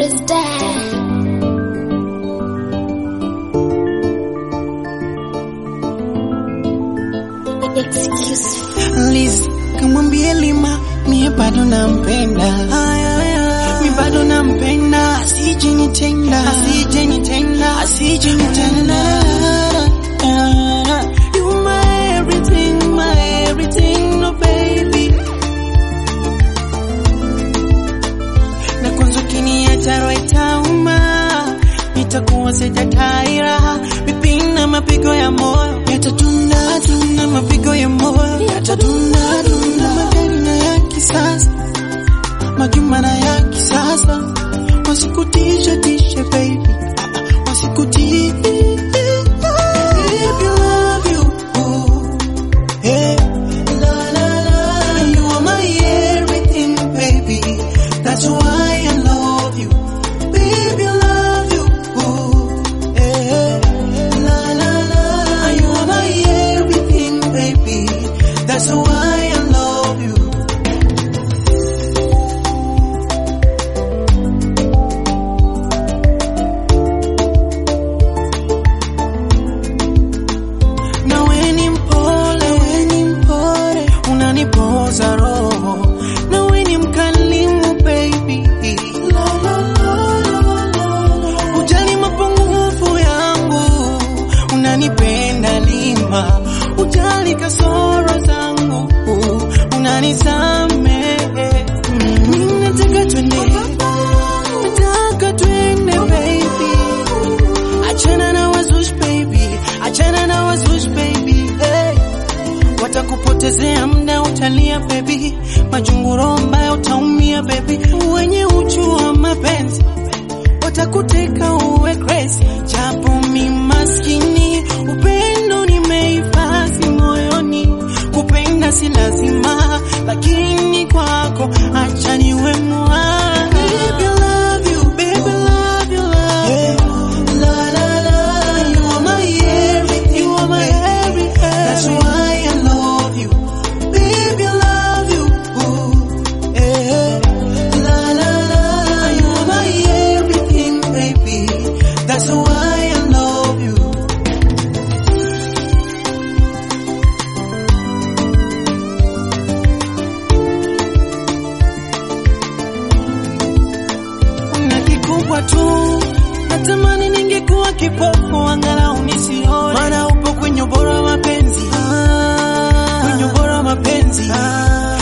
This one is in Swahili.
is dead. Excuse Liz, kamwambie Lima mie bado nampenda, mi bado nampenda, asije nitenda, asije nitenda, asije nitenda. You my everything, my everything, no baby. Na kwanza ukiniacha roho itauma, nitakuwa sijataira, vipina mapigo ya moyo yatatunda tunda, mapigo ya moyo yatatunda tunda, magari na ya kisasa, majumba na ya kisasa, wasikutishe tishe baby, wasikutishe Baby, love you. Hey. La, la, la. You are my everything, baby. That's why I love you. Baby, I love you. Hey. La, la, la. You are my everything, baby. That's why I love you. na we ni mpole, we ni mpole, unanipoza roho, na we ni mkalimu baby, la, la, la, la, la. ujali mapungufu yangu, unanipenda lima, ujali kasoro zangu, unanisamehe. Mimi nataka twende, nataka twende baby Achana na wazush baby, achana na wazush baby hey. Watakupotezea muda utalia baby, majunguro mbaya utaumia baby, wenye uchu wa mapenzi watakuteka uwe crazy, japo mi maskini, upendo nimehifadhi moyoni, kupenda si lazima, lakini kwako acha niwe mwa Baby, I love you, baby, I love you, love you. La la la, you are my everything, you are my everything. That's why I love you, baby. I love you. Ooh, eh. La la la, you are my everything, baby. That's why I love you. na kikubwa tu natamani ningekuwa kipofu angalau nisione, maana upo kwenye ubora wa mapenzi, kwenye ubora wa mapenzi